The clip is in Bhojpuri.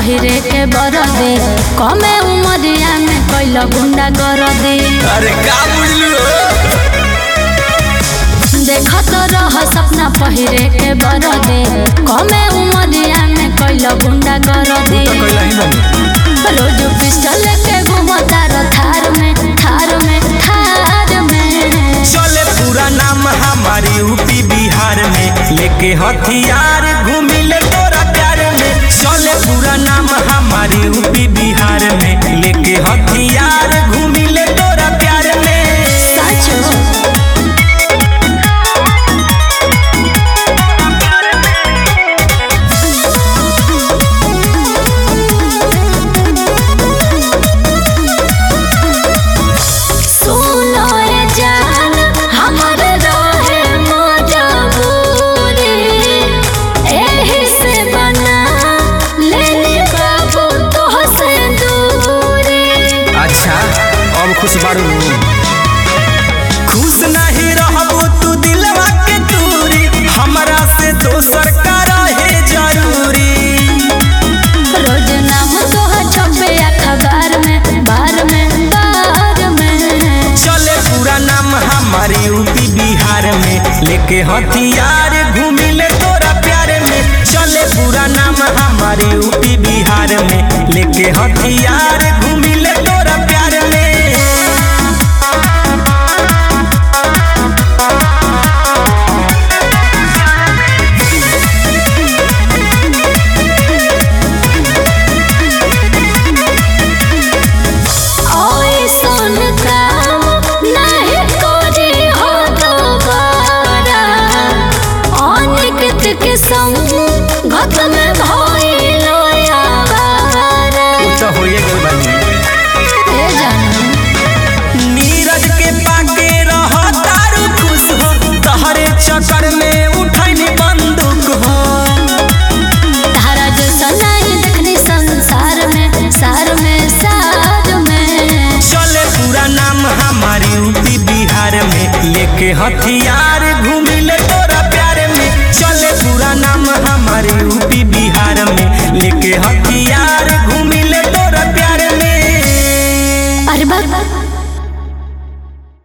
पहिरे के बरदे कमे उमरिया में कैल गुंडा कर दे अरे का बुझलू देखत रह सपना पहिरे के बरदे कमे उमरिया में कैल गुंडा कर दे तो कैला ही बनी रोज पिस्टल के घुमता र थार में थार में थार में चले पूरा नाम हमारी यूपी बिहार में लेके हथियार घूमिले तोरा प्यार में चले पूरा नाम हमारी यूपी बिहार में लेके हथियार घूमिले तोरा प्यार में साचो सुनो रे जान हमर रहे मजबूरी एही से बना लेनी बाबू तोह से दूरी अच्छा अब खुश बारू खुश नहीं रहबो तू दिलवा के दूरी हमरा से दोसर का रहे जरूरी रोज नाम तोह छपे अखबार में बार में बार में चले पूरा नाम हमारी यूपी बिहार में लेके हथियार घूमिले तोरा प्यार में चले पूरा नाम हमारी यूपी बिहार में लेके हथियार घूमिले तोरा प्यार में ओइसन काम नहीं करी हो दोबारा अनिकित के संग घत में भइल आवारा तो होइए गइल बानी ए जानम नीरज के पाके रह तारू खुश हो तहरे चक्कर में उठैनी बंदूक हो तारा जैसा नहीं देखनी संसार में सार में सार में चले पूरा नाम हमारी यूपी बिहार में लेके हथियार घूमिले तोरा प्यार में चले पूरा नाम हमारी यूपी बिहार में लेके हथियार घूम